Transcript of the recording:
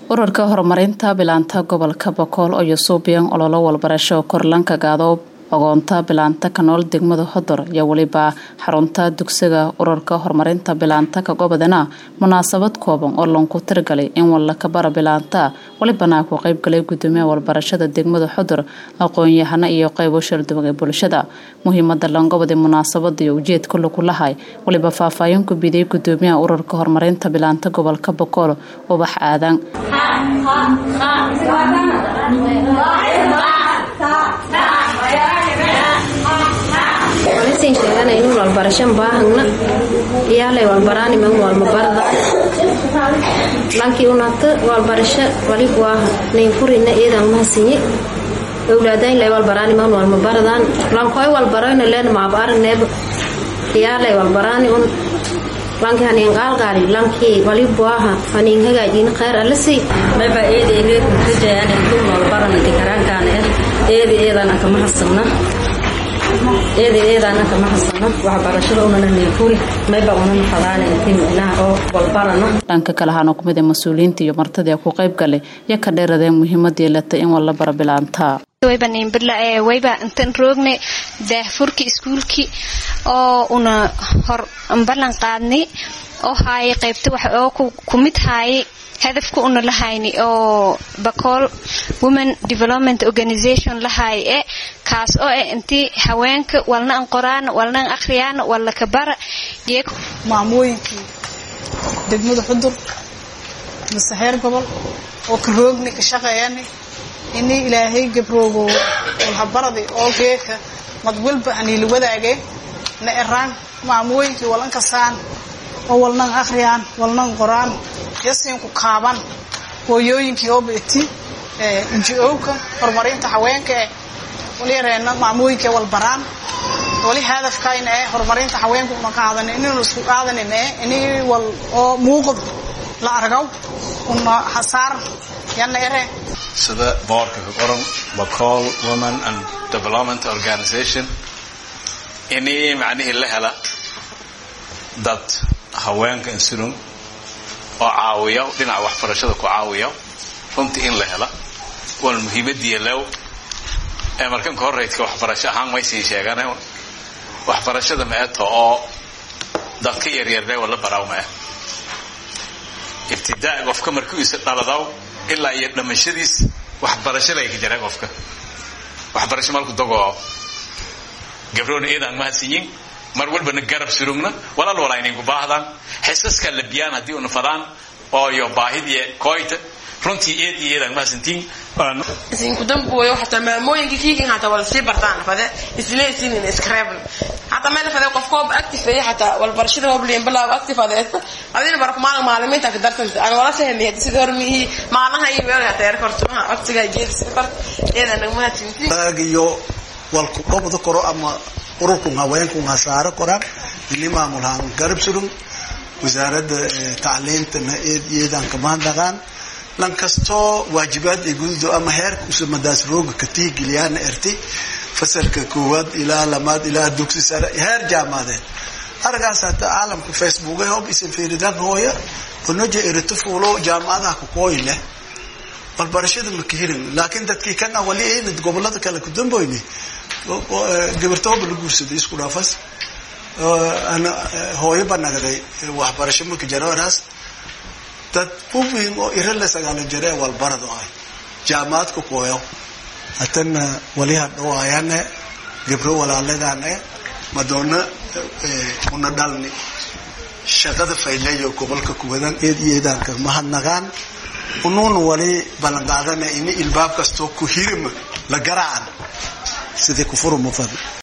ururka horumarinta bilaanta gobolka bokool oo yusuubiyan ololo walbarasho korlanka gaadoob ogoonta bilaanta ka nool degmada hodor iyo weliba xarunta dugsiga ururka horumarinta bilaanta ka gobodana munaasabad kooban oo lanku tirgalay in wallaka bara bilaanta welibana ku qeybgalay gudoomiyaha walbarashada degmada xodor aqoon-yahano iyo qeybo sharduwan ee bulshada muhiimada langobodi munaasabada iyo ujeedka lagu lahay weliba faahfaahin ku bidiyay gudoomiyaha ururka horumarinta bilaanta gobolka bokool ubax aadan walisin sheeganaynu walbarashan baahagna iyaalay walbaraaniman walmabarda lankii unata walbarasho walib waaha naynfurina iidan mahasinye owlaadaynlay walbaraaniman walmabaradan lankoy walbaroyna leen maaba aragneeba iyaalay walbaraani un lanki haniin qaalqaali lankii walib waaha haniin hagaajin khayr alasi mayba eeda egeeku kajayaan intuu walbarana dikaraankaan eh eeda eedana kama hasabna eeda eedaana kama hasano waxbarashada unana neefuri mayba unana fadaana intii micnaha oo walbarano dhanka kale ahaana kumid ee mas-uuliyiinta iyo martadii ku qayb galay iyo ka dheeradeen muhiimadii latay in walla bara bilaantaa wayba niinbirla ee wayba intan roogne daahfurki iskuulki oo una hor ballan qaadnay oo haayay qaybta wax oo ku mid haayay hadafka una lahayni oo bacool women development organisation lahay e kaas oo eh intii haweenka walna an qoraan walna an akhriyaan walla ka bara maamooyinkii degmada xudur mase heer gobol oo ka roogni ka shaqeeyani inii ilaahay gabroogo walhabaradi oo geeka mad walba haniila wadaagee na eraan maamooyinkii walan kasaan oo walnan akhriyaan walnan qoraan yasiinku kaaban hooyooyinkii oo beeti nji-owka horumarinta haweenka eh wali yareena maamooyinka walbaraan wali hadafkayna eh horumarinta haweenka una qaadan inaynu isku qaadanin eh inii wal oo muuqad la argaw una hasaar yana ere sida boorka ka qoran bacol women and development organisation inii macnihii la hela dad haweenka insulum oo caawiya dhinaca waxbarashada ku caawiya runtii in la hela waana muhiimadii lew ee markanka horeydka waxbarasho ahaan maysiin sheegane waxbarashada maeto oo dadka yaryarle wala baraw mae ibtidaa qofka markiisa dhaladaw ilaa iyo dhamashadiis waxbarasho layka jara qofka waxbarasho malku dagoo gabroona eedaan mahadsinyin mar walbana garab surugna walaal walayninku baahdan xisaskaa la biyaan haddii una fadaan ooyo baahidii koyta runtii eed iyo eedaan mahadsantiin sinkudambuoyo hataa maamooyinka kiikin hataa wala sii bartaan fade isleesinin iskareebn hataa meel fade qof koob active hataa walbarashada hobliin bilaaw active adeesta adina barku maalin maalimiinta ka dartanta aan wala sahmiya sida hormihi maalaha iyo weelga teer korto ha waqtiga jeedis kort eedan mahadsantiin iyo walku dhobda koro ama ururkun haweenkun hasaaro koraan ini maamulhaan garab surun wasaaradda tacliintana eed iyadan kamahadnaqaan lan kastoo waajibaad ay gududo ama heerka usamadaas rooga ka tihigeliyaana erti fasalka koowaad ilaa lamaad ilaa dugsi sare heer jaamadeed aragaas hata caalamka facebook hob isan fiiridan hooya onoja erito fuulo jaamacadaha kukooyi leh walbarashada maka helin laakiin dadkii kana wali aynad gobolada kale ku damboyni gabartooba la guursaday isku dhaafas hooyo banagday waxbarasho marka jaroraas dad uwiin oo iro la sagaalo jare walbarad ahay jaamacadka kooyo hatana wali hadhowaayane gabro walaaladane madoona una dhalni shaqada fayleyo gobolka kuwadan eed iyo eedaanka mahadnaqaan unuuna wali ballanqaadana ini ilbaab kastoo ku hirima la garaacan sidii kufuru mufad